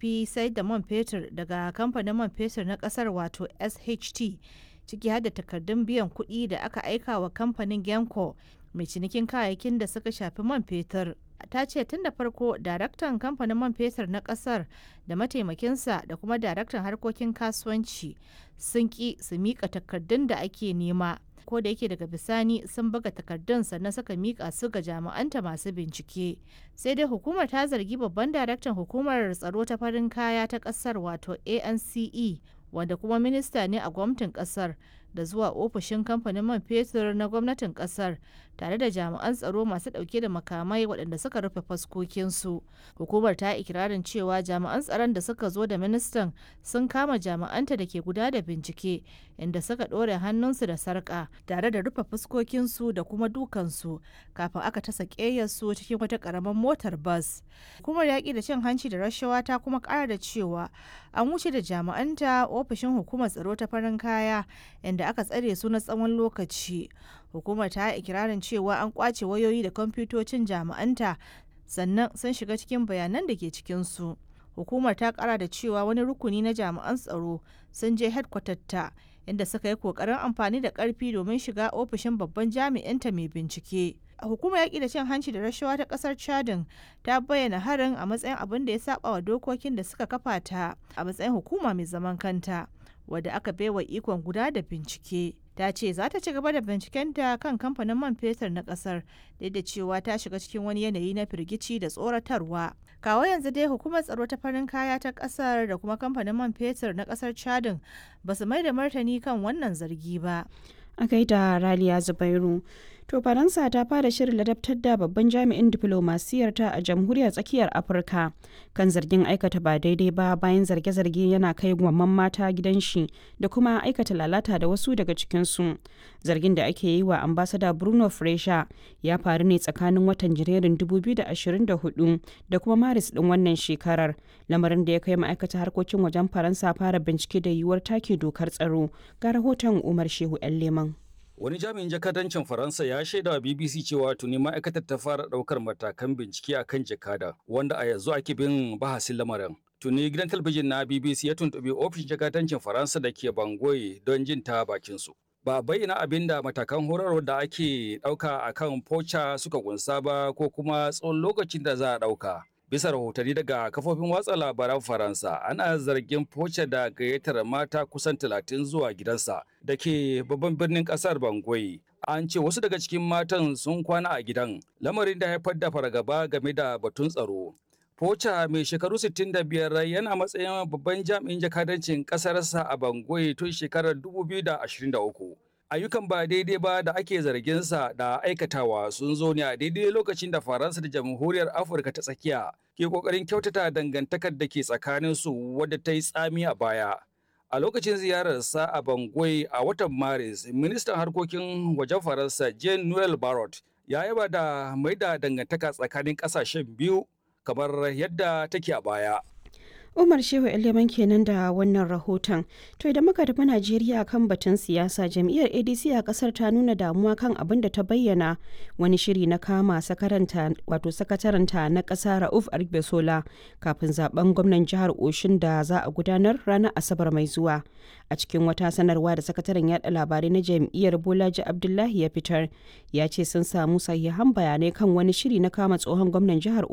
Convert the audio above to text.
shafi sayar da man fetur daga kamfanin man fetur na kasar wato sht ciki har da takardun biyan kuɗi da aka aika wa kamfanin genco mai cinikin kayayyakin da suka shafi man fetur ta ce tun da farko daraktan kamfanin man fetur na kasar da mataimakinsa da kuma daraktan harkokin kasuwanci sun ki su mika takardun da ake nema ko da yake daga bisani sun buga takardun sannan suka mika su ga jami'anta masu bincike sai dai hukumar ta zargi babban daraktan hukumar tsaro ta farin kaya ta kasar wato ance wanda kuma minista ne a gwamnatin kasar da zuwa ofishin kamfanin man fetur na gwamnatin kasar tare da jami'an tsaro masu dauke da makamai waɗanda suka rufe faskokinsu hukumar ta ikirarin cewa jami'an tsaron da suka zo da ministan sun kama jami'anta da ke guda da bincike inda suka ɗore hannunsu da sarƙa tare da rufe fuskokinsu da kuma dukansu kafin aka tasa ƙeyarsu cikin wata ƙaramin motar bas hukumar yaƙi da cin hanci da rashawa ta kuma ƙara da cewa an wuce da jami'anta ofishin hukumar tsaro ta farin kaya inda aka tsare su na tsawon lokaci hukumar ta ikirarin cewa an kwace wayoyi da kwamfutocin jami'anta sannan sun shiga cikin bayanan da ke cikinsu hukumar ta kara da cewa wani rukuni na jami'an tsaro sun je ta inda suka yi kokarin amfani da karfi domin shiga ofishin babban jami'inta mai bincike hukumar yaƙi da cin hanci da rashawa ta ƙasar chadin ta bayyana harin a matsayin abin da ya saba wa dokokin da suka kafa ta a matsayin hukuma mai zaman kanta wadda aka baiwa ikon guda da bincike ta ce za ta ci gaba da bincikenta kan kamfanin man fetur na kasar da da cewa ta shiga cikin wani yanayi na firgici da tsoratarwa kawo yanzu dai hukumar tsaro ta farin kaya ta kasar da kuma kamfanin man fetur na kasar chadin ba su mai da martani kan wannan zargi ba a gaida raliya zubairu to faransa ta fara shirin ladabtar da babban jami'in diflomasiyarta a jamhuriyar tsakiyar afirka kan zargin aikata ba daidai ba bayan zarge-zarge yana kai gwamman mata gidan shi da kuma aikata lalata da wasu daga cikinsu zargin da ake yi wa ambasada bruno fresha ya faru ne tsakanin watan janairun 2024 da kuma maris din wannan shekarar lamarin da ya kai ma'aikata harkokin wajen faransa fara bincike da yiwuwar take dokar tsaro ga rahoton umar shehu 'yan leman Wani jami'in jakadancin Faransa ya shaida wa BBC cewa tuni ma'aikatar ta fara ɗaukar matakan bincike a kan jakada, wanda a yanzu ake bin bahasin lamarin. Tuni gidan talabijin na BBC ya tuntuɓi ofishin jakadancin Faransa da ke Bangoye don jin ta bakinsu. Ba bayyana abin da matakan horarwa da ake ɗauka a kan Pocha suka kunsa ba ko kuma tsawon lokacin da za a ɗauka. bisa rahotanni daga kafofin watsa labaran faransa ana zargin foce da gayyatar mata kusan talatin zuwa gidansa da ke babban birnin kasar bangui an ce wasu daga cikin matan sun kwana a gidan lamarin da haifar da fargaba game da batun tsaro Pocha mai shekaru 65 yana matsayin babban jami'in jakadancin ƙasarsa a Bangui tun shekarar 2023. ayyukan ba daidai ba da ake zarginsa da aikatawa sun zo ne a daidai lokacin da faransa da jamhuriyar afirka ta tsakiya ke kokarin kyautata dangantakar da ke tsakaninsu wadda ta yi tsami a baya a lokacin ziyararsa a bangui a watan maris ministan harkokin wajen faransa jean noel barrot ya yaba da mai da dangantaka tsakanin kasashen biyu kamar yadda take a baya Umar Shehu Eleman kenan da wannan rahoton. To idan muka tafi Najeriya kan batun siyasa, jam'iyyar ADC a kasar ta nuna damuwa kan abin da ta bayyana wani shiri na kama sakaranta wato sakataranta na ƙasa Rauf Argbesola kafin zaben gwamnan jihar Oshin da za a gudanar ranar Asabar mai zuwa. A cikin wata sanarwa da sakataren yada labarai na jam'iyyar Bolaji Abdullahi ya fitar, ya ce sun samu sahihan bayanai kan wani shiri na kama tsohon gwamnan jihar